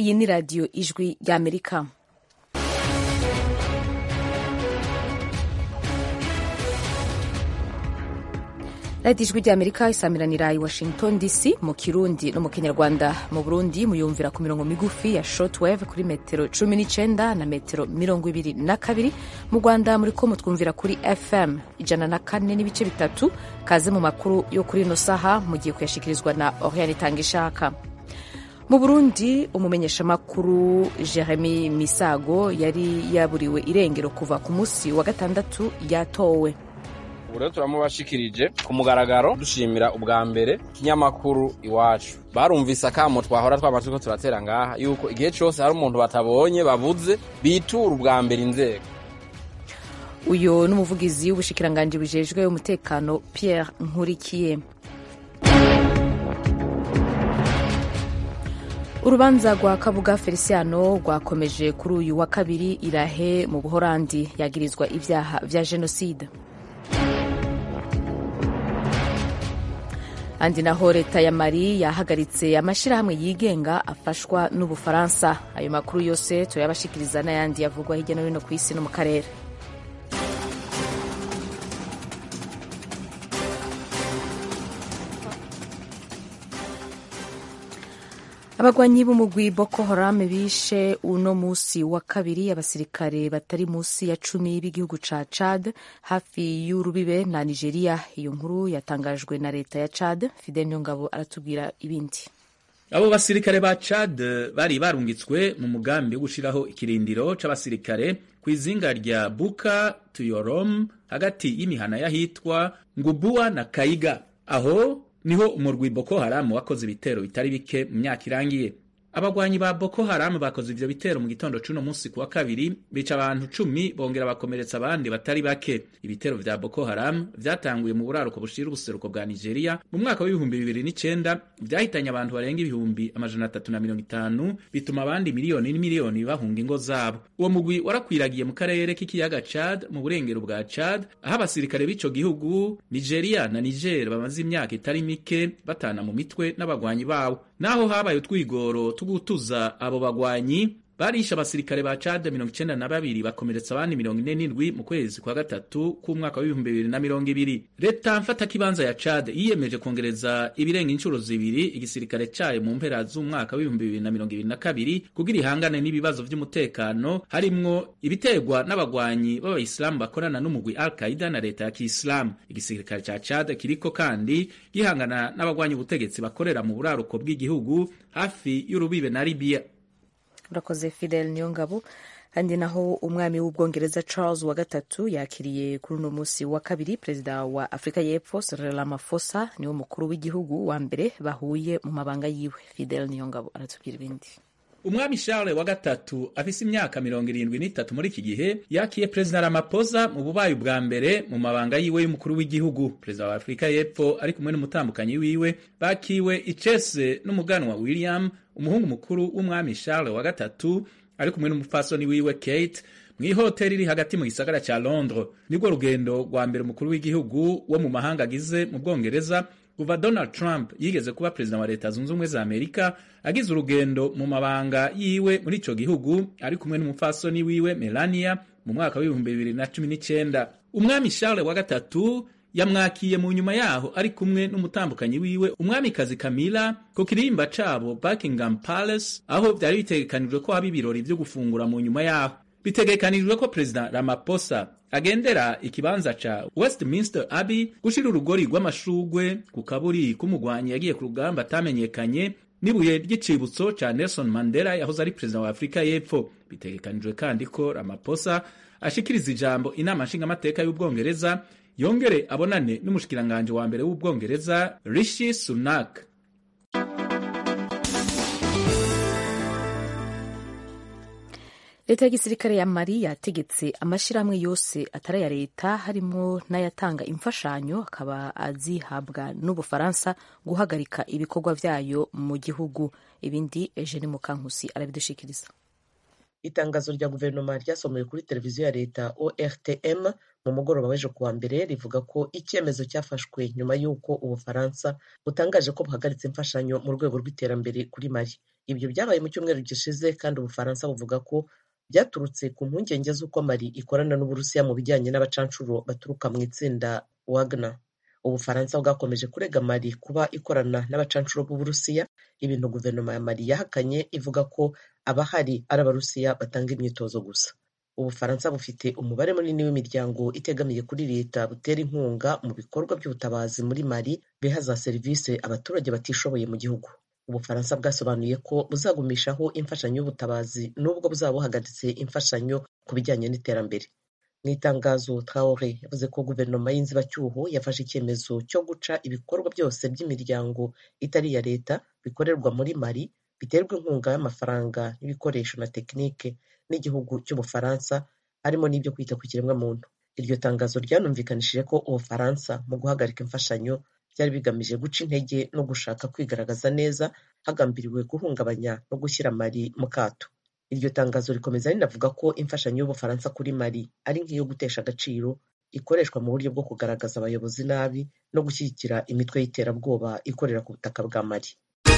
iyi ni radiyo ijwi ry'amerika radiyo ijwi ry'amerika isamiranira i washington dc mu kirundi no mu kinyarwanda mu burundi muyumvira ku mirongo migufi ya shortwave kuri metero cumi n'icyenda na metero mirongo ibiri na kabiri mu rwanda muri ko mutwumvira kuri fm ijana na kane n'ibice bitatu kaze mu makuru yo kuri ino saha mugiye kuyashyikirizwa na oriane itangishaka mu burundi umumenyeshamakuru jeremy misago yari yaburiwe irengero kuva ku munsi wa gatandatu yatowe ubu rero turamubashikirije ku mugaragaro dushimira ubwa mbere ikinyamakuru iwacu barumvise akamo twahora twama turiko turatera ngaha yuko igihe cose hari umuntu batabonye babuze bitura ubwa mbere inzego uyu ni umuvugizi w'ubushikiranganji bujejwe umutekano pierre nkurikiye urubanza rwa kabuga feliciano rwakomeje kuri uyu wa kabiri irahe mu buhorandi yagirizwa ibyaha vya jenoside andi naho leta ya mari yahagaritse amashyirahamwe yigenga afashwa n'ubufaransa ayo makuru yose turayabashikiriza n'ayandi yavugwa hirya no hino ku isi no mu karere abagwanyi b'umugwi boko haram bishe uno musi wa kabiri abasirikare batari musi ya cumi b'igihugu ca chad hafi y'urubibe na nigeria iyo nkuru yatangajwe na leta ya chad fidel nyongabo aratubwira ibindi abo basirikare ba chad bari barungitswe mu mugambi wo gushiraho ikirindiro c'abasirikare ku izinga rya buka tuyorom hagati y'imihana y'ahitwa ngubua na kaiga aho niho umurwi Boko Haram wakoze ibitero bitari bike mu myaka irangiye abagwanyi ba Boko Haram bakoze ivyo bitero mu gitondo c'uno musi kuwa kabiri bica abantu cumi bongera bakomeretsa abandi batari bake ibitero vya Boko Haram vyatanguye mu buraruko bushira ubuseruko bwa Nigeria mu mwaka w'ibihumbi bibiri n'icenda vyahitanye abantu barenga ibihumbi amajana atatu na mirongo itanu bituma abandi miliyoni n'imiliyoni bahunga ingo zabo uwo mugwi warakwiragiye mu karere k'ikiyaga Chad mu burengero bwa Chad aho abasirikare b'ico gihugu Nigeria na Niger bamaze imyaka itari mike batana mu mitwe n'abagwanyi bawo naho habaye utwigoro tugutuza abo bagwanyi barishe abasirikare ba Chad mirongo icenda na babiri bakomeretsa abandi mirongo ine n'indwi mu kwezi kwa gatatu k'umwaka w'ibihumbi bibiri na mirongo ibiri leta mfatakibanza ya Chad yiyemeje kongereza ibirenga inshuro zibiri igisirikare cayo mu mpera z'umwaka w'ibihumbi bibiri na mirongo ibiri na kabiri kugira ihangane n'ibibazo vy'umutekano harimwo ibiterwa n'abagwanyi b'abayisilamu bakorana n'umugwi al qaida na leta ya kiislamu igisirikare ca Chad kiriko kandi gihangana n'abagwanyi ubutegetsi bakorera mu buraruko bw'igihugu hafi y'urubibe na Libya urakoze fidel niyongabo kandi naho umwami w'ubwongereza charles wa gatatu yakiriye kuri uno munsi wa kabiri perezida wa afurika y'epfo cyril ramaphosa niwe mukuru w'igihugu wa mbere bahuye mu mabanga yiwe fidel niyongabo aratubwira ibindi umwami charles wa gatatu afise imyaka mirongo irindwi n'itatu muri iki gihe yakiye perezida ramaphosa mu bubayi bwa mbere mu mabanga yiwe y'umukuru w'igihugu perezida wa afurika y'epfo ari kumwe n'umutambukanyi wiwe bakiwe icese n'umuganwa william umuhungu mukuru w'umwami charles wa gatatu ari kumwe n'umupfasoni wiwe kate mu ihoteli iri hagati mu gisagara ca londres nibwo rugendo rwa mbere umukuru w'igihugu wo mu mahanga agize mu bwongereza kuva donald trump yigeze kuba perezida wa leta zunze ubumwe za amerika agize urugendo mu mabanga yiwe muri ico gihugu ari kumwe n'umupfasoni wiwe melania mu mwaka w'ibihumbi bibiri na cumi n'icenda umwami charles wa gatatu yamwakiye mu nyuma yaho ari kumwe n'umutambukanyi wiwe umwamikazi Camilla ku kirimba cabo Buckingham Palace aho vyari bitegekanijwe ko haba ibirori vyo gufungura mu nyuma yaho bitegekanijwe ko Perezida Ramaphosa agendera ikibanza ca Westminster Abbey gushira urugori rw'amashugwe ku kaburi k'umugwanyi yagiye ku rugamba atamenyekanye n'ibuye ry'icibutso ca Nelson Mandela yahoze ari perezida wa Afurika y'Epfo bitegekanijwe kandi ko Ramaphosa ashikiriza ijambo inama nshingamateka y'Ubwongereza yongere abonane n'umushikiranganje wa mbere w'ubwongereza Rishi Sunak. leta ya gisirikare ya mari yategetse amashyirahamwe yose atari aya leta harimo n'ayatanga imfashanyo akaba azihabwa n'ubufaransa guhagarika ibikorwa vyayo mu gihugu ibindi eugene mukankusi arabidushikiriza itangazo rya guverinoma ryasomewe kuri televiziyo ya leta ortm mu mugoroba w'ejo kuwa mbere rivuga ko icyemezo cyafashwe nyuma y'uko ubufaransa butangaje ko buhagaritse imfashanyo mu rwego rw'iterambere kuri mali ibyo byabaye mu cyumweru gishize kandi ubufaransa buvuga ko byaturutse ku mpungenge z'uko mali ikorana n'uburusiya mu bijyanye n'abacanshuro baturuka mu itsinda wagner ubufaransa bwakomeje kurega mali kuba ikorana n'abacanshuro b'uburusiya ibintu guverinoma ya mali yahakanye ivuga ko abahari ari abarusiya batanga imyitozo gusa ubufaransa bufite umubare munini w'imiryango itegamiye kuri leta butera inkunga mu bikorwa by'ubutabazi muri mali biha za serivisi abaturage batishoboye mu gihugu ubufaransa bwasobanuye ko buzagumishaho imfashanyo y'ubutabazi nubwo buzaba buhagaritse imfashanyo ku bijyanye n'iterambere mu itangazo traore yavuze ko guverinoma y'inzibacyuho yafashe icyemezo cyo guca ibikorwa byose by'imiryango itari iya leta bikorerwa muri mali biterwa inkunga y'amafaranga n'ibikoresho na tekinike n'igihugu cy'ubufaransa harimo n'ibyo kwita ku kiremwamuntu iryo tangazo ryanumvikanishije ko ubufaransa mu guhagarika imfashanyo byari bigamije guca intege no gushaka kwigaragaza neza hagambiriwe guhungabanya no gushyira mali mu kato iryo tangazo rikomeza rinavuga ko imfashanyo y'ubufaransa kuri mali ari nk'iyo gutesha agaciro ikoreshwa mu buryo bwo kugaragaza abayobozi nabi no gushyigikira imitwe y'iterabwoba ikorera ku butaka bwa mali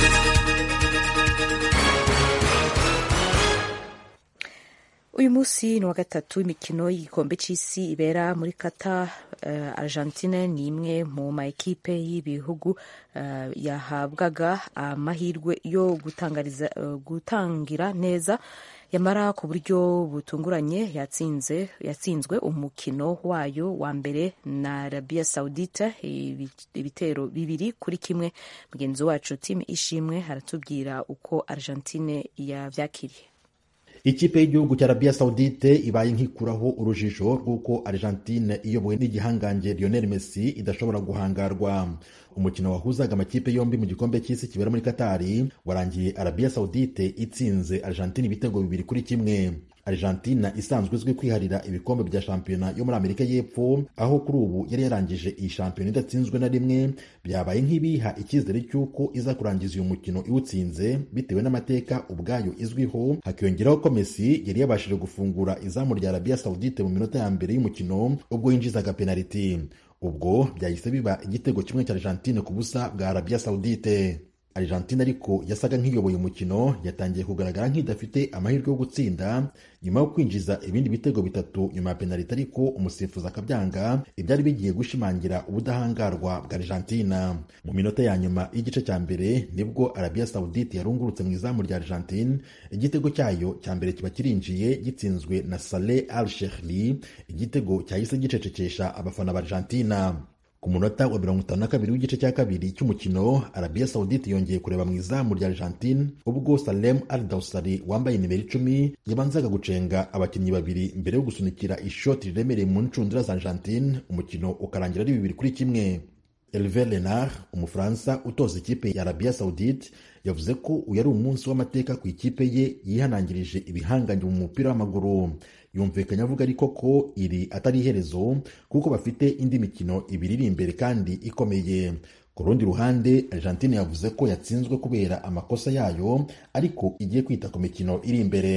uyu munsi ni uwa gatatu w'imikino y'igikombe cy'isi ibera muri kata uh, argentine ni imwe mu ma ekipe y'ibihugu uh, yahabwaga amahirwe yo gutangariza uh, gutangira neza yamara ku buryo butunguranye yatsinze yatsinzwe umukino wayo wa mbere na Arabia Saudite ibitero bibiri kuri kimwe mugenzi wacu timu ishimwe aratubwira uko Argentine yavyakiriye ikipe y'igihugu cya arabiya sawudite ibaye nkikuraho urujijo rw'uko argentine iyobowe n'igihangange lionel messi idashobora guhangarwa umukino wahuzaga amakipe yombi mu gikombe cy'isi kibera muri katari warangiye arabiya sawudite itsinze argentine ibitego bibiri kuri kimwe argentina isanzwe izwi kwiharira ibikombe bya shampiyona yo muri amerika y'epfo aho kuri ubu yari yarangije iyi shampiyona idatsinzwe na rimwe byabaye nk'ibiha icyizere cy'uko iza kurangiza uyu mukino iwutsinze bitewe n'amateka ubwayo izwiho hakiyongeraho ko messi yari yabashije gufungura izamu rya arabiya sawudite mu minota ya mbere y'umukino ubwo yinjizaga penaliti ubwo byahise biba igitego kimwe cya argentine ku busa bwa arabiya sawudite argentine ariko yasaga nk'iyoboye umukino yatangiye kugaragara nk'idafite amahirwe yo gutsinda nyuma yo kwinjiza ibindi bitego bitatu nyuma ya penaliti ariko umusifuzi akabyanga ibyari bigiye gushimangira ubudahangarwa bwa argentina mu minota ya nyuma y'igice cya mbere nibwo arabiya sawudite yarungurutse mu izamu rya argentine igitego cyayo cya mbere kiba kirinjiye gitsinzwe na saleh al shehli igitego cyahise gicecekesha abafana ba argentina ku munota wa mirongo itanu na kabiri w'igice cya kabiri cy'umukino arabiya sawudite yongeye kureba mu izamu rya argentine ubwo salem al dausari wambaye nimero icumi yabanzaga gucenga abakinnyi babiri mbere yo gusunikira ishoti riremereye mu ncundura za argentine umukino ukarangira ari bibiri kuri kimwe Hervé Renard umufaransa utoza ikipe ya arabiya sawudite yavuze ko uyu ari umunsi w'amateka ku ikipe ye yihanangirije ibihanganye mu mupira w'amaguru yumvikanye avuga ariko ko iri atari iherezo kuko bafite indi mikino ibiri iri imbere kandi ikomeye ku rundi ruhande argentine yavuze ko yatsinzwe kubera amakosa yayo ariko igiye kwita ku mikino iri imbere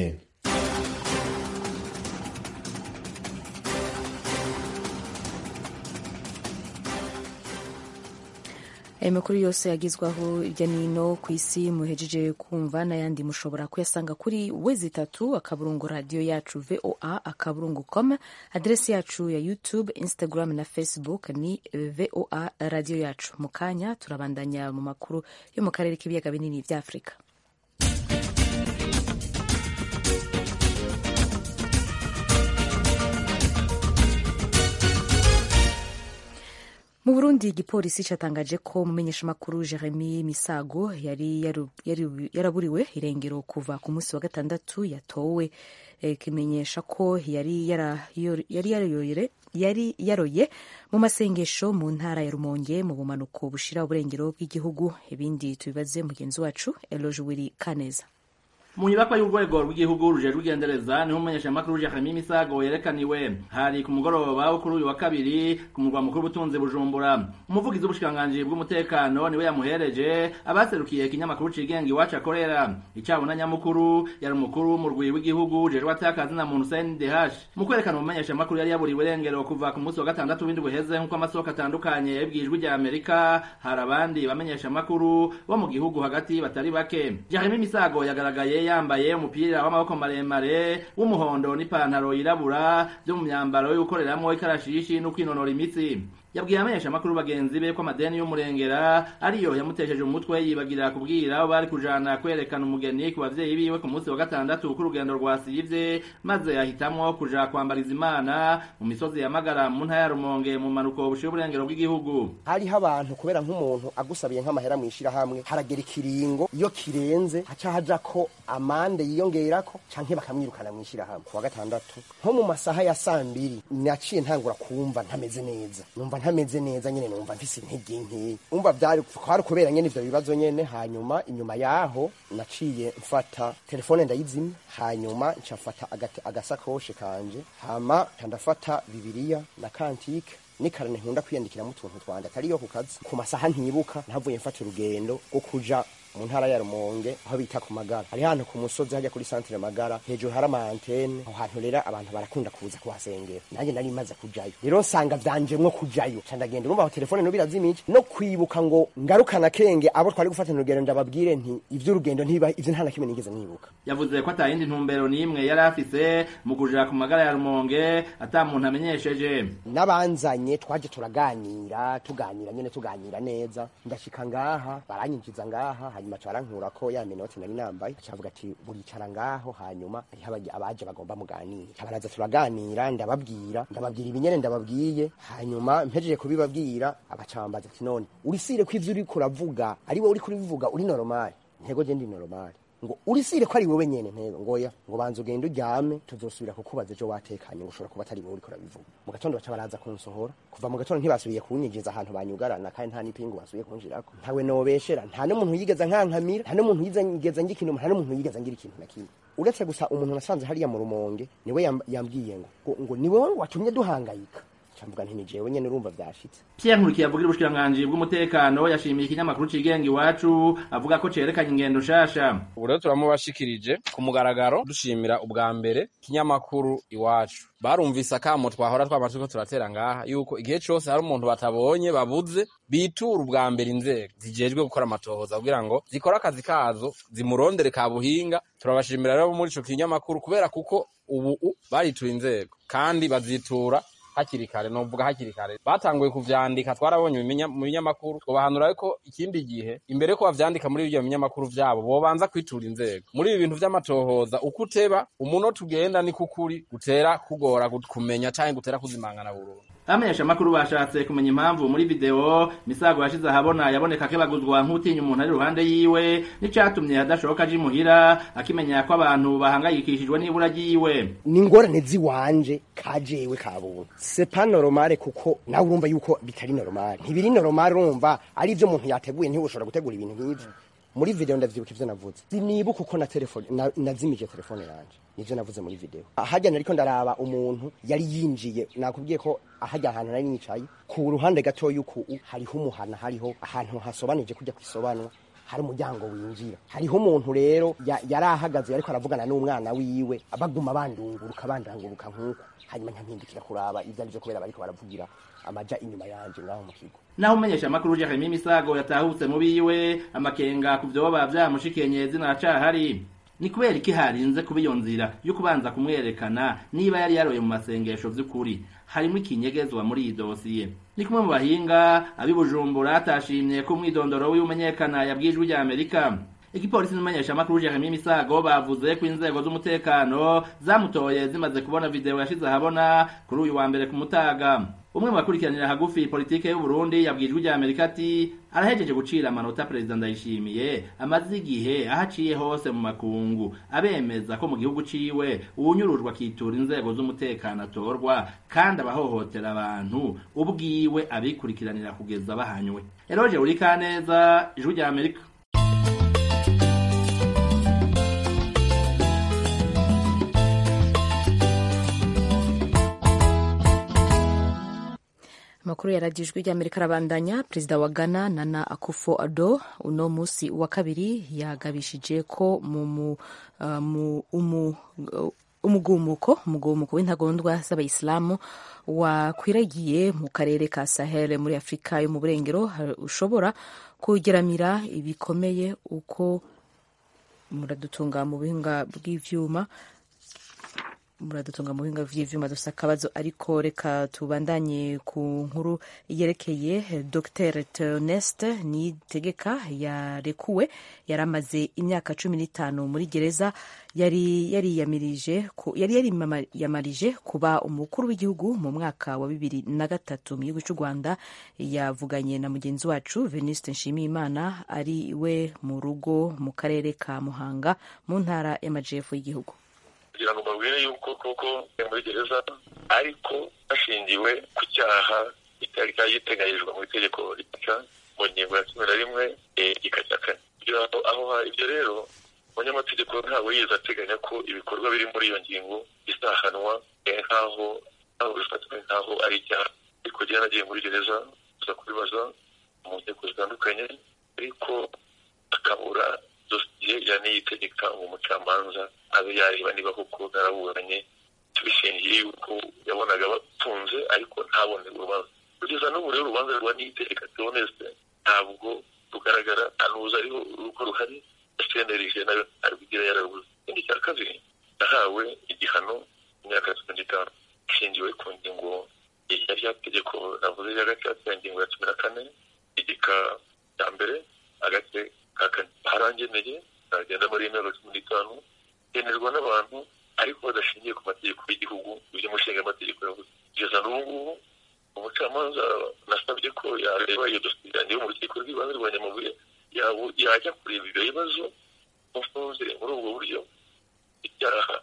ayo makuru yose yagizwaho hirya n'ino ku isi muhejeje kumva n'ayandi mushobora kuyasanga kuri wezi itatu akaburungu radiyo yacu voa akaburungu com aderesi yacu ya youtube instagram na facebook ni voa radiyo yacu mu kanya turabandanya mu makuru yo mu karere k'ibiyaga binini bya afurika mu burundi igipolisi cyatangaje ko umumenyeshamakuru jeremy misago yari yaraburiwe irengero kuva ku munsi wa gatandatu yatowe kimenyesha ko yari yaroye mu masengesho mu ntara ya rumonge mu bumanuko bushira uburengero bw'igihugu ibindi tubibaze mugenzi wacu eloge wiri kaneza mu nyubakwa y'urwego rw'igihugu rujejwe igendereza niho umumenyeshamakuru Jeremy Misago yerekaniwe hari ku mugoroba wo kuri uyu wa kabiri ku murwa mukuru w'ubutunzi Bujumbura umuvugizi w'ubushikiranganji bw'umutekano niwe yamuhereje abaserukiye ikinyamakuru cigenga iwacu akorera icabona nyamukuru yari umukuru w'umurwi w'igihugu ujejwe atakazi na muntu CNDH mu kwerekana umumenyeshamakuru yari yaburiwe irengero kuva ku munsi wa gatandatu w'indwi uheze nk'uko amasoko atandukanye yabwijwe rya Amerika hari abandi bamenyeshamakuru bo mu gihugu hagati batari bake Jeremy Misago yagaragaye yambaye umupira w'amaboko maremare w'umuhondo n'ipantaro yirabura byo mu myambaro yo gukoreramwo ikarashishi no kwinonora imitsi yabwiye amenyesha amakuru bagenzi be ko amadeni y'umurengera ariyo yamutesheje umutwe yibagira kubwira abo bari kujana kwerekana umugeni ku bavyeyi biwe ku munsi wa gatandatu k'urugendo rwasivye maze ahitamwo kuja kwambariza imana mu misozi ya magara mu ntara ya rumonge mu manuko bushiye uburengero bw'igihugu hariho abantu kubera nk'umuntu agusabiye nk'amahera mw'ishirahamwe haragera ikiringo iyo kirenze haca haja ko amande yiyongerako canke bakamwirukana mw'ishirahamwe ku wa gatandatu nko mu masaha ya sambiri naciye ntangura kumva ntameze neza numva ntameze neza nyene numva mfise intege nkeya umva vyari kwari kubera nyene ivyo bibazo nyene hanyuma inyuma yaho naciye mfata telefone ndayizimya hanyuma nca mfata agasakoshe kanje hama nca ndafata bibiriya na kantike nikarane nkunda kwiyandikiramo utuntu twanje atariyo ku kazi ku masaha ntibuka ntavuye mfata urugendo rwo kuja mu ntara ya Rumonge aho bita ku magara hari hantu ku musozi hajya kuri centre magara hejuru hari ama antenne aho hantu rero abantu barakunda kuza kuhasengera nanjye nari maze kujayo rero nsanga vyanjemwo kujayo ca ndagenda urumva aho telefone no birazimije no kwibuka ngo ngarukana kenge abo twari gufatana urugendo ndababwire nti ivy'urugendo ntiba ivyo nta na kimwe nigeze nibuka yavuze ko atayindi ntumbero n'imwe yari afise mu kuja ku magara ya Rumonge ata muntu amenyesheje n'abanzanye twaje turaganira tuganira nyene tuganira neza ndashika ngaha baranyinjiza ngaha hanyuma carankura ko ya minota nari nambaye cavuga ati buricara ngaho hanyuma hariho abaje bagomba muganira abaraza turaganira ndababwira ndababwira ibinyene ndababwiye hanyuma mpejeje kubibabwira abacambaza ati none urisire ko ivyo uriko uravuga ari wowe uriko uribivuga uri normal ntego je ndi normal ngo urisire ko ari wowe nyene ntego ngoya ngo banza ugende uryame tuzosubira kukubaza ejo watekanye ngo ushobora kuba atari wowe uriko urabivuga mu gatondo baca baraza kunsohora kuva mu gatondo ntibasubiye kunyinjiza ahantu banyugarana kandi nta n'ipingu basubiye kunjirako ntawe nobeshera nta n'umuntu yigeze nkankamira nta n'umuntu yigeze ngira ikintu nta n'umuntu yigeze ngira ikintu na kimwe uretse gusa umuntu nasanze hariya mu rumonge niwe yambwiye ngo ngo ni wowe watumye duhangayika camvuga nti ni jewe nyene urumva vyashitse Pierre Nkurikiye avugira ubushikiranganji bw'umutekano yashimiye ikinyamakuru cigenga iwacu avuga ko cerekanye ingendo nshasha ubu rero turamubashikirije ku mugaragaro dushimira ubwa mbere ikinyamakuru iwacu barumvise akamo twahora twama turiko turatera ngaha yuko igihe cose hari umuntu batabonye babuze bitura ubwa mbere inzego zijejwe gukora amatohoza kugira ngo zikore akazi kazo zimurondere ka buhinga turabashimira rero muri ico kinyamakuru kubera kuko ubu baritura inzego kandi bazitura hakiri kare novuga hakiri kare batanguye kuvyandika twarabonye mu binyamakuru twobahanura yuko ikindi gihe imbere yuko bavyandika muri ivyo binyamakuru vyabo bobanza kwitura inzego muri ibi bintu vy'amatohoza uko uteba umunota ugenda ni kukuri gutera kugora kumenya canke gutera kuzimangana burundu abamenyesha amakuru bashatse kumenya impamvu muri video misago yashize ahabona yaboneka kebaguzwa nk'utinya umuntu ari iruhande yiwe n'icatumye adashoboka aje imuhira akimenya ko abantu bahangayikishijwe n'ibura ryiwe ni ingorane ziwanje kajewe kabuntu c'est pas normal kuko nawe urumva yuko bitari normal ntibiri normal urumva ari ivyo umuntu yateguye ntibushobora gutegura ibintu nk'ivyo muri video ndavyibuka ivyo navuze sinibuka uko na telefone nazimije telefone yanje nivyo navuze muri video ahajya nariko ndaraba umuntu yari yinjiye nakubwiye ko ahajya ahantu nari nicaye ku ruhande gato yuko hariho umuhana hariho ahantu hasobanije kujya kwisobanura hari umuryango winjira hariho umuntu rero yari ahagaze ariko aravugana n'umwana wiwe baguma bandunguruka bandanguruka nk'uko hanyuma nkampindukira kuraba ivyo arivyo kubera bariko baravugira amaja inyuma yanje ngaho mu kigo naho umenyesha amakuru Jeremy Misago yatahutse mu biwe amakenga ku vyoba vyamushikenye zina cahari ni kubera iki harinze kuba iyo nzira yo kubanza kumwerekana niba yari yaroye mu masengesho vy'ukuri harimo ikinyegezwa muri iyi dosiye ni kumwe mu bahinga abibujumbura atashimye ko umwidondoro w'iumenyekana yabwijwe rya Amerika igipolisi n'umumenyesha amakuru Jeremy Misago bavuze ko inzego z'umutekano zamutoye zimaze kubona video yashize ahabona kuri uyu wa mbere ku mutaga umwe mu bakurikiranira hagufi politike y'u Burundi yabwijwe rya Amerika ati arahejeje gucira amanota perezida ndayishimiye amaze igihe ahaciye hose mu makungu abemeza ko mu gihugu ciwe uwunyurujwe akitura inzego z'umutekano atorwa kandi abahohotera abantu ubwiwe abikurikiranira kugeza bahanywe Eroje Urikaneza ijwi rya Amerika amakuru yaragijwe ry'amerika arabandanya perezida wa ghana nana akufo ado uno munsi wa kabiri yagabishije ko mu umugumuko umugumuko w'intagondwa z'abayisilamu wakwiragiye mu karere ka sahel muri afurika yo mu burengero ushobora kugeramira ibikomeye uko muradutunga mu buhinga bw'ivyuma muradutunga mu buhinga vy'ivyuma dusa akabazo ariko reka tubandanye ku nkuru yerekeye dr theoneste nitegeka yarekuwe yari amaze imyaka cumi n'itanu muri gereza yari yariyamirije yari yariyamarije kuba umukuru w'igihugu mu mwaka wa bibiri na gatatu mu gihugu cy'u rwanda yavuganye na mugenzi wacu venuste nshimiyimana ari we mu rugo mu karere ka muhanga mu ntara y'amajyepfo y'igihugu kugira ngo mbabwire yuko koko muri gereza ariko hashingiwe ku cyaha kitari giteganyijwe mu itegeko ritica mu ngingo ya cumi na rimwe igika cya kane kugira ngo aho ibyo rero umunyamategeko ntabwo yize ateganya ko ibikorwa biri muri iyo ngingo bizahanwa nk'aho ntaho bifatwa nk'aho ari icyaha ariko njyewe nagiye muri gereza tuza kubibaza mu nkiko zitandukanye ariko akabura dosiye yaniyitegeka umucamanza abe yareba niba koko naraburanye tubishingiye yuko yabonaga batunze ariko ntabone urubanza kugeza n'ubu rero urubanza rwa niyitegeka tubonese ntabwo rugaragara anuza ariho urugo ruhari cnlg nayo ntarwigira yararubuze ikindi cya kabiri nahawe igihano imyaka cumi n'itanu ishingiwe ku ngingo ya rya tegeko navuze rya gacaca ingingo ya cumi na kane igika cya mbere agace ka kane harangeneye nagenda muri imyaka cumi n'itanu yenerwa n'abantu ariko badashingiye ku mategeko y'igihugu ibyo umushinga amategeko yavuze kugeza n'ubu ngubu umucamanza nasabye ko yareba iyo dosiye yanjye mu rukiko rw'ibanze rwa nyamabuye yajya kureba ibyo bibazo mufunze muri ubwo buryo ibyaha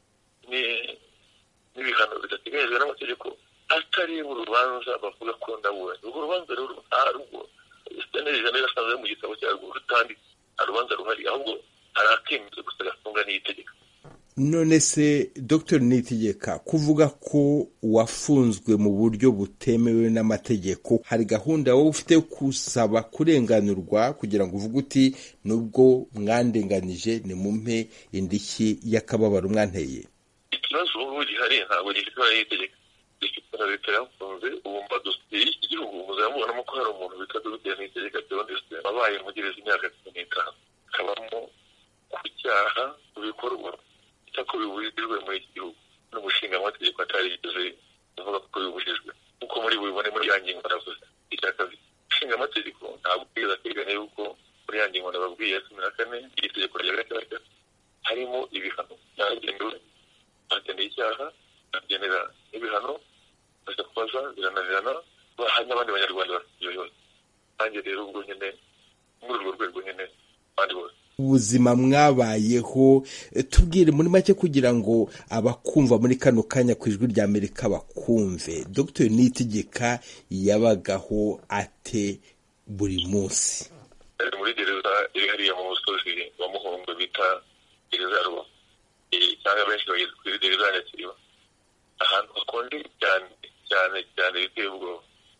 n'ibihano bidateganyijwe n'amategeko atareba urubanza bavuga ko ndaburanye urwo rubanza rero ntarwo senerije nayo yasanze mu gitabo cyarwo rutanditse nta rubanza ruhari ahubwo hari akemezo gusa gafunga n'itegeko none se dr nitegeka kuvuga ko wafunzwe mu buryo butemewe n'amategeko hari gahunda wowe ufite kusaba kurenganurwa kugira ngo uvuge uti nubwo mwandenganije nimumpe indishyi y'akababaro mwanteye ikibazo ubu gihari ntabwo gifite n'itegeko gifite na leta yafunze ubu mba dosiye y'iki gihugu muzamubonamo ko hari umuntu bita dogiteri nitegeka teoneste wabaye mu gereza imyaka cumi n'itanu akabamo ku cyaha ku bikorwa ko bibujijwe muri iki gihugu n'umushinga amategeko atarigeze avuga ko bibujijwe nk'uko muri bubibone muri ya ngingo navuze icya kabiri ushinga amategeko ntabwo yigeze ateganya yuko muri ya ngingo nababwiye ya cumi na kane iri tegeko rya gatandatu harimo ibihano byagenewe bageneye icyaha bagenera n'ibihano baza kubaza birananirana hari n'abandi banyarwanda bafite ibyo bibazo nanjye rero ubwo nyine muri urwo rwego nyine abandi bose ubuzima mwabayeho tubwire muri make kugira ngo abakumva muri kano kanya ku ijwi rya amerika bakumve dr nitegeka yabagaho ate buri munsi muri gereza iri hariya mu musozi wa muhongo bita gereza ya rubavu cyangwa benshi bageze kuri gereza ya nyakiriba ahantu hakonje cyane cyane cyane biteye ubwoba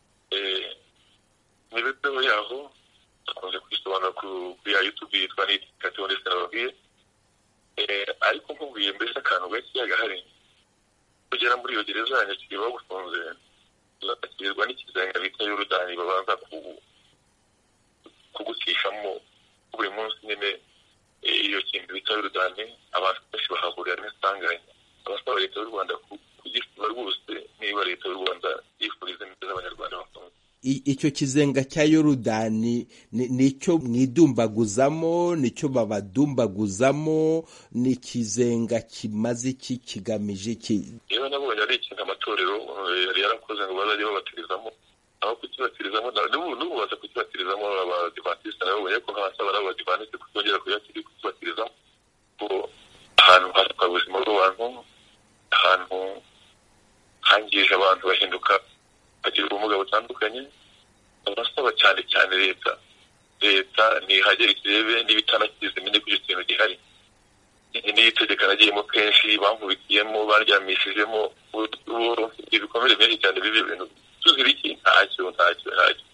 imibereho yaho akunze kwisobanura kuri ya yutubi yitwa nitikatiho ndetse nababwiye ariko nkubwiye mbese akantu gakeya gahari kugera muri iyo gereza ya nyakiri bagufunze uzakirwa n'ikizenga bita yorudani babanza kugutishamo buri munsi nyine iyo kintu bita yorudani abantu benshi bahahurira n'isanganya abasaba leta y'u rwanda kugisiba rwose niba leta y'u rwanda yifuriza neza abanyarwanda bafunze icyo kizenga cya yorudani ni icyo mwidumbaguzamo ni icyo babadumbaguzamo ni ikizenga kimaze iki kigamije iki yewe nabonye ari ikintu amatorero yari yarakoze ngo bazajye babatirizamo aho kukibatirizamo n'ubu baza kukibatirizamo abadivantisite nabonye ko nk'abasaba n'abadivantisite kutongera kukibatirizamo ko ahantu hatwara ubuzima bw'abantu ahantu hangije abantu bahinduka bagira ubumuga butandukanye abasaba cyane cyane leta leta ntihagere ikirebe n'ibitanakize menye ko icyo kintu gihari n'iyo itegeko nagiyemo kenshi bankubitiyemo baryamishijemo ibikomere byinshi cyane bibi bintu tuzira iki nta ntacyo ntacyo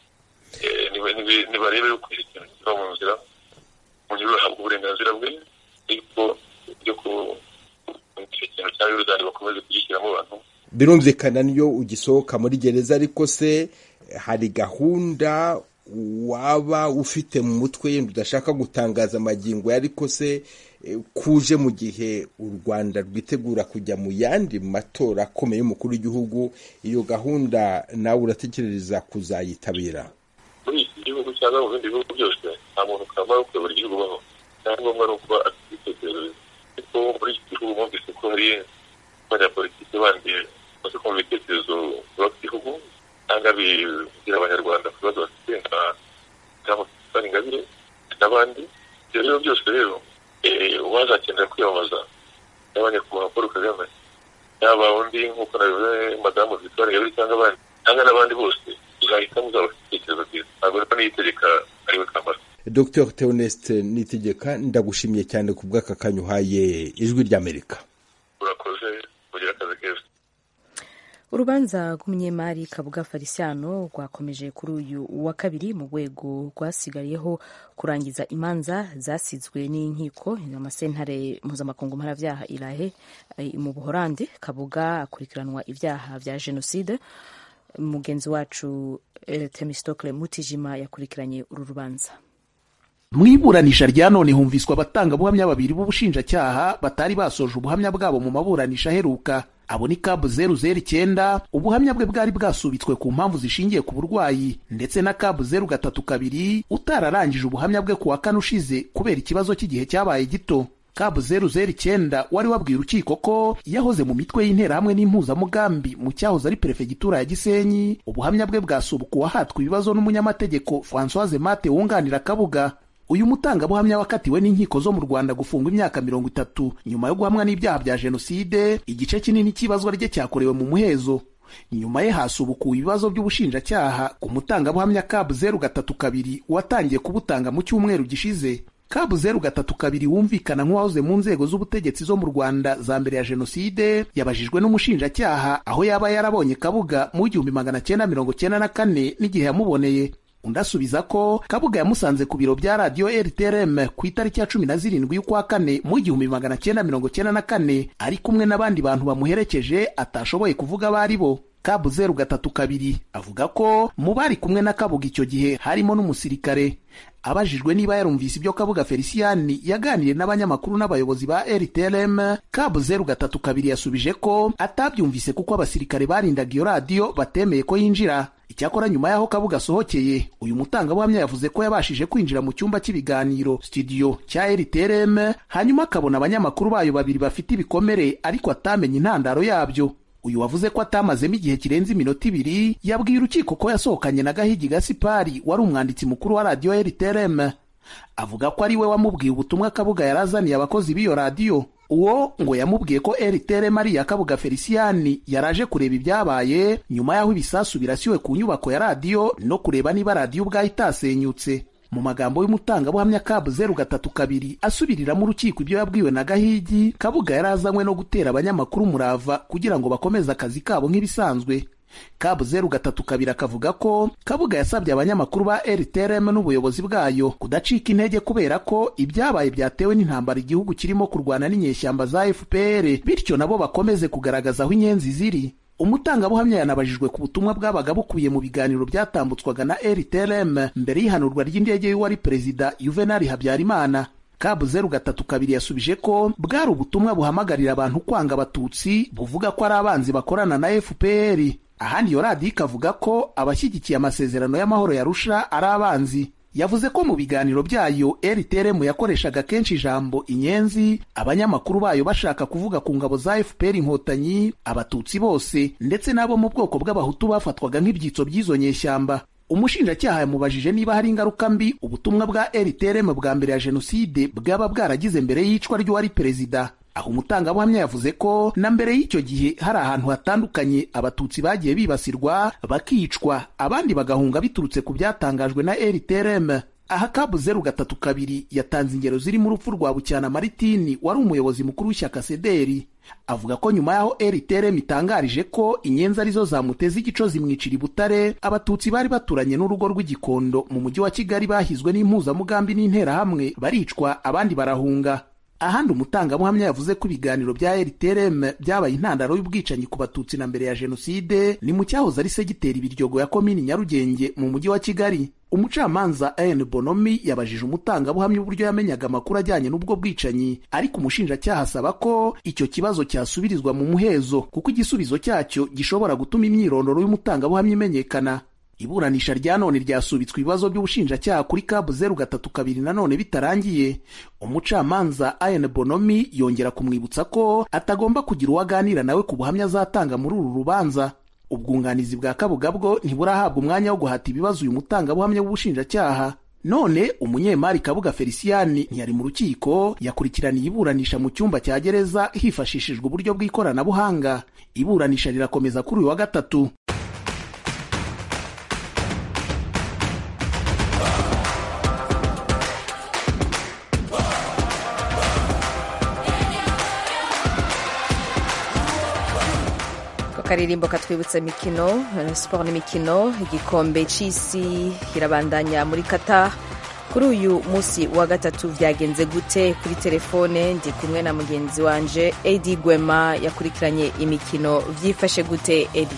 nibarebe yuko icyo kintu kiva mu nzira umuntu ahabwa uburenganzira bwe ariko byo ku icyo kintu cya yorudani bakomeze kugishyiramo abantu birumvikana niyo ugisohoka muri gereza ariko se hari gahunda waba ufite mu mutwe yenda udashaka gutangaza amagingo ariko se kuje mu gihe u rwanda rwitegura kujya mu yandi matora akomeye y'umukuru w'igihugu iyo gahunda nawe uratekereza kuzayitabira muri iki gihugu cyangwa mu bindi bihugu byose nta muntu kamara kuyobora igihugu ubaho icyangombwa ni ukuba afite ibitekerezo ariko muri iki gihugu mwumvise ko hari abanyapolitiki bandi bamaze kumva ibitekerezo byubaka igihugu cyangwa bigira abanyarwanda ku bibazo bafite nka Jean Ingabire n'abandi ibyo rero byose rero uwazakenera kwiyamamaza yaba nyakubahwa paul kagame yaba undi nk'uko nabivuze madamu victoire ingabire cyangwa abandi cyangwa n'abandi bose uzahitamo uzaba ufite ibitekerezo byiza ntabwo rero niyitegeka ariwe kamara dr theoneste nitegeka ndagushimiye cyane ku bw'aka kanya uhaye ijwi ry'amerika urakoze kugira akazi keza urubanza rw'umunyemari kabuga farisiano rwakomeje kuri uyu wa kabiri mu rwego rwasigariyeho kurangiza imanza zasizwe n'inkiko amasentare mpuzamakungu mparabyaha irahe mu buhorandi kabuga akurikiranwa ibyaha bya jenoside mugenzi wacu temistokle mutijima yakurikiranye uru rubanza mu iburanisha rya none humviswa abatangabuhamya babiri b'ubushinjacyaha batari basoje ubuhamya bwabo mu maburanisha aheruka abo ni kabu zeru zeru icyenda ubuhamya bwe bwari bwasubitswe ku mpamvu zishingiye ku burwayi ndetse na kabu zeru gatatu kabiri utararangije ubuhamya bwe ku wa kane ushize kubera ikibazo cy'igihe cyabaye gito kabu zeru zeru icyenda wari wabwiye urukiko ko yahoze mu mitwe y'interahamwe n'impuzamugambi mu cyahoze ari perefegitura ya gisenyi ubuhamya bwe bwasubukuwe ahatwa ibibazo n'umunyamategeko francoise mate wunganira kabuga uyu mutangabuhamya wakatiwe n'inkiko zo mu rwanda gufungwa imyaka mirongo itatu nyuma yo guhamwa n'ibyaha bya jenoside igice kinini cy'ibazwa rye cyakorewe mu muhezo nyuma ye hasubukuwe ibibazo by'ubushinjacyaha ku mutangabuhamya kabu zeru gatatu kabiri watangiye kubutanga mu cyumweru gishize kabu zeru gatatu kabiri wumvikana nk'uwahoze mu nzego z'ubutegetsi zo mu rwanda za mbere ya jenoside yabajijwe n'umushinjacyaha aho yaba yarabonye kabuga mu igihumbi magana cyenda mirongo cyenda na kane n'igihe yamuboneye undi asubiza ko kabuga yamusanze ku biro bya radiyo rtrm ku itariki ya cumi na zirindwi y'ukwa kane mu igihumbi magana cyenda mirongo cyenda na kane ari kumwe n'abandi bantu bamuherekeje atashoboye kuvuga abo ari bo kabu zeru gatatu kabiri avuga ko mu bari kumwe na kabuga icyo gihe harimo n'umusirikare abajijwe niba yarumvise ibyo kabuga feliciyani yaganiriye n'abanyamakuru n'abayobozi ba rtrm kabu zeru gatatu kabiri yasubije ko atabyumvise kuko abasirikare barindaga iyo radiyo batemeye ko yinjira icyakora nyuma y'aho kabuga asohokeye uyu mutangabuhamya yavuze ko yabashije kwinjira mu cyumba cy'ibiganiro studio cya rtrm hanyuma akabona abanyamakuru bayo babiri bafite ibikomere ariko atamenye intandaro yabyo uyu wavuze ko atamazemo igihe kirenze iminota ibiri yabwiye urukiko ko yasohokanye na gahigi gasipari wari umwanditsi mukuru wa radiyo rtrm avuga ko ari we wamubwiye ubutumwa kabuga yarazaniye abakozi b'iyo radiyo uwo ngo yamubwiye ko rtrm ari iya kabuga feliciyani yaraje kureba ibyabaye nyuma y'aho ibisasu birasiwe ku nyubako ya radiyo no kureba niba radiyo ubwayo itasenyutse mu magambo y'umutangabuhamya kabu zeru gatatu kabiri asubiriramo urukiko ibyo yabwiwe na gahigi kabuga yari azanywe no gutera abanyamakuru umurava kugira ngo bakomeze akazi kabo nk'ibisanzwe kabu zeru gatatu kabiri akavuga ko kabuga yasabye abanyamakuru ba rtrm n'ubuyobozi bwayo kudacika intege kubera ko ibyabaye byatewe n'intambara igihugu kirimo kurwana n'inyeshyamba za fpr bityo nabo bakomeze kugaragaza aho inyenzi ziri umutangabuhamya yanabajijwe ku butumwa bwabaga bukubiye mu biganiro byatambutswaga na rtrm mbere y'ihanurwa ry'indege y'uwari perezida yuvenali habyarimana kabu zeru gatatu kabiri yasubije ko bwari ubutumwa buhamagarira abantu kwanga abatutsi buvuga ko ari abanzi bakorana na fpr ahandi iyo radiyo ikavuga ko abashyigikiye amasezerano y'amahoro yarusha ari abanzi yavuze ko mu biganiro byayo rtrm yakoreshaga kenshi ijambo inyenzi abanyamakuru bayo bashaka kuvuga ku ngabo za fpr inkotanyi abatutsi bose ndetse n'abo mu bwoko bw'abahutu bafatwaga nk'ibyitso by'izo nyeshyamba umushinjacyaha yamubajije niba hari ingaruka mbi ubutumwa bwa rtrm bwa mbere ya jenoside bwaba bwaragize mbere y'icwa ry'uwari perezida aho umutangabuhamya yavuze ko na mbere y'icyo gihe hari ahantu hatandukanye abatutsi bagiye bibasirwa bakicwa abandi bagahunga biturutse ku byatangajwe na rtrm aha kabu zeru gatatu kabiri yatanze ingero zirimo urupfu rwa bucyana maritini wari umuyobozi mukuru w'ishyaka sederi avuga ko nyuma y'aho rtrm itangarije ko inyenzi arizo zamuteze igico zimwicira i butare abatutsi bari baturanye n'urugo rw'igikondo mu mujyi wa kigali bahizwe n'impuzamugambi n'interahamwe baricwa abandi barahunga ahandi umutangabuhamya yavuze ko ibiganiro bya rtrm byabaye intandaro y'ubwicanyi ku batutsi na mbere ya jenoside ni mu cyahoze ari segiteri ibiryogo ya komini nyarugenge mu mujyi wa kigali umucamanza an bonomi yabajije umutangabuhamya uburyo yamenyaga amakuru ajyanye n'ubwo bwicanyi ariko umushinjacyaha asaba ko icyo kibazo cyasubirizwa mu muhezo kuko igisubizo cyacyo gishobora gutuma imyirondoro y'umutangabuhamya imenyekana iburanisha rya none ryasubitswe ibibazo by'ubushinjacyaha kuri kabu zeru gatatu kabiri nanone bitarangiye umucamanza ayan bonomi yongera kumwibutsa ko atagomba kugira uwo aganira nawe ku buhamya azatanga muri uru rubanza ubwunganizi bwa kabuga bwo ntiburahabwa umwanya wo guhata ibibazo uyu mutangabuhamya w'ubushinjacyaha none umunyemari kabuga feliciyani ntiyari mu rukiko yakurikiraniye iburanisha mu cyumba cya gereza hifashishijwe uburyo bw'ikoranabuhanga iburanisha rirakomeza kuri uyu wa gatatu akaririmbo katwibutsa imikino siporo n'imikino igikombe cy'isi kirabandanya muri kata kuri uyu munsi wa gatatu byagenze gute kuri telefone ndi kumwe na mugenzi wanje edi gwema yakurikiranye imikino byifashe gute edi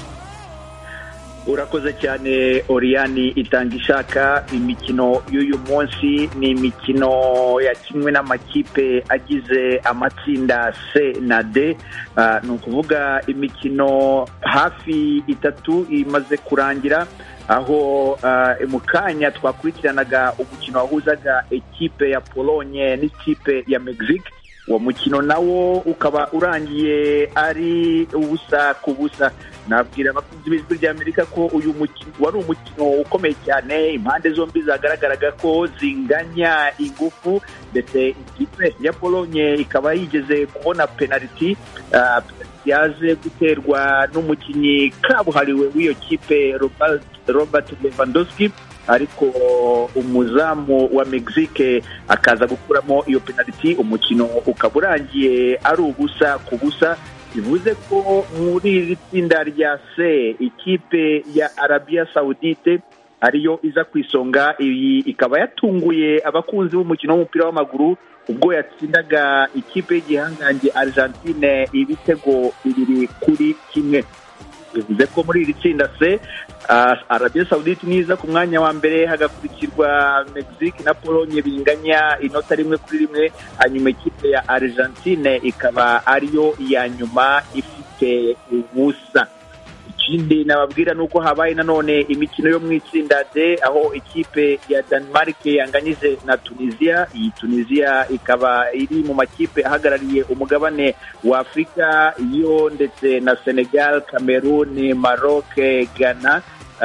urakoze cyane oriyani itanga ishaka imikino y'uyu munsi ni imikino yakinwe n'amakipe agize amatsinda c na d ni ukuvuga imikino hafi itatu imaze kurangira aho mu kanya twakurikiranaga umukino wahuzaga ekipe ya polonye n'ikipe ya mexique uwo mukino nawo ukaba urangiye ari ubusa ku busa nabwira abakunzi b'ijwi ry'amerika ko uyu mukino wari umukino ukomeye cyane impande zombi zagaragaraga ko zinganya ingufu ndetse ikipe ya polonye ikaba yigeze kubona penaliti yaje guterwa n'umukinnyi kabuhariwe w'iyo kipe robert lewandowski ariko umuzamu wa mexique akaza gukuramo iyo penaliti umukino ukaba urangiye ari ubusa ku busa bivuze ko muri iri tsinda rya c ikipe ya arabiya sawudite ariyo iza ku isonga iyi ikaba yatunguye abakunzi b'umukino w'umupira w'amaguru ubwo yatsindaga ikipe y'igihangange argentine ibitego bibiri kuri kimwe bivuze ko muri iri tsinda c arabiya sawudite niza ku mwanya wa mbere hagakurikirwa mexique na polonye binganya inota rimwe kuri rimwe hanyuma ikipe ya argentine ikaba ariyo ya nyuma ifite ubusa ikindi nababwira ni uko habaye nanone imikino yo mu itsinda d aho ikipe ya denmark yanganyije na tunisia iyi tunisia ikaba iri mu makipe ahagarariye umugabane wa afurika yo ndetse na senegal cameroon maroc ghana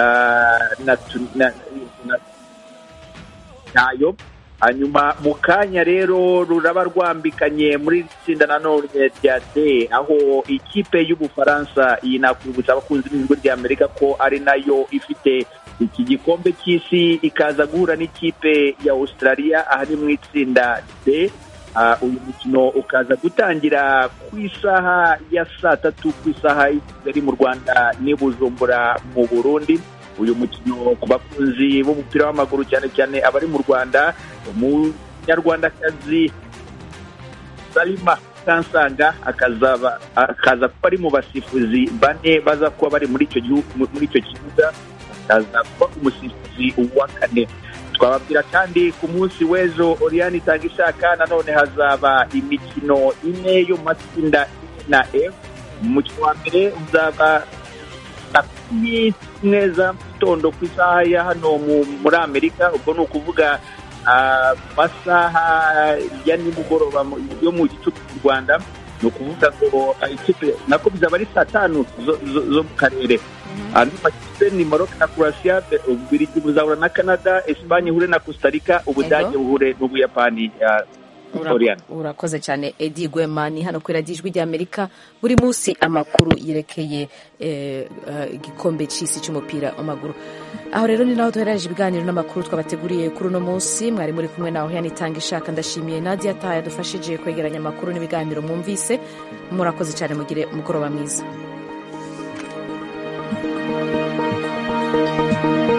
nayo hanyuma mu kanya rero ruraba rwambikanye muri iri tsinda nanone rya d aho ikipe y'ubufaransa iyi nakwibutsa abakunzi b'ijwi rya amerika ko ari nayo ifite iki gikombe cy'isi ikaza guhura n'ikipe ya australia aha ni mu itsinda d uyu mukino ukaza gutangira ku isaha ya saa tatu ku isaha y'i kigali mu rwanda n'i bujumbura mu burundi uyu mukino ku bakunzi b'umupira w'amaguru cyane cyane abari mu rwanda umunyarwandakazi salima kansanga akaza kuba ari mu basifuzi bane baza kuba bari muri icyo muri icyo kibuga akaza kuba umusifuzi wa kane twababwira kandi ku munsi w'ejo oriyani itanga ishaka nanone hazaba imikino ine yo mu matsinda na f umukino wa mbere uzaba saa kumi n'imwe za gitondo ku isaha ya hano muri amerika ubwo ni ukuvuga amasaha ya nimugoroba yo mu gicuku mu rwanda ni ukuvuga ngo ikipe nako bizaba ari saa tanu zo mu karere andi makipe ni maroc na croatia ububirigi buzahura na canada esipanye ihure na costa rica ubudage buhure n'ubuyapani Ura- Oriana. urakoze cyane edi gwema ni hano kuri radiyo ijwi ry'amerika buri munsi amakuru yerekeye eh, eh, igikombe cy'isi cy'umupira w'amaguru aho rero ni naho duherereje ibiganiro n'amakuru twabateguriye kuri uno munsi mwari muri kumwe nawe yanitanga ishaka ndashimiye nadia ta yadufashije kwegeranya amakuru n'ibiganiro mwumvise murakoze cyane mugire umugoroba mwiza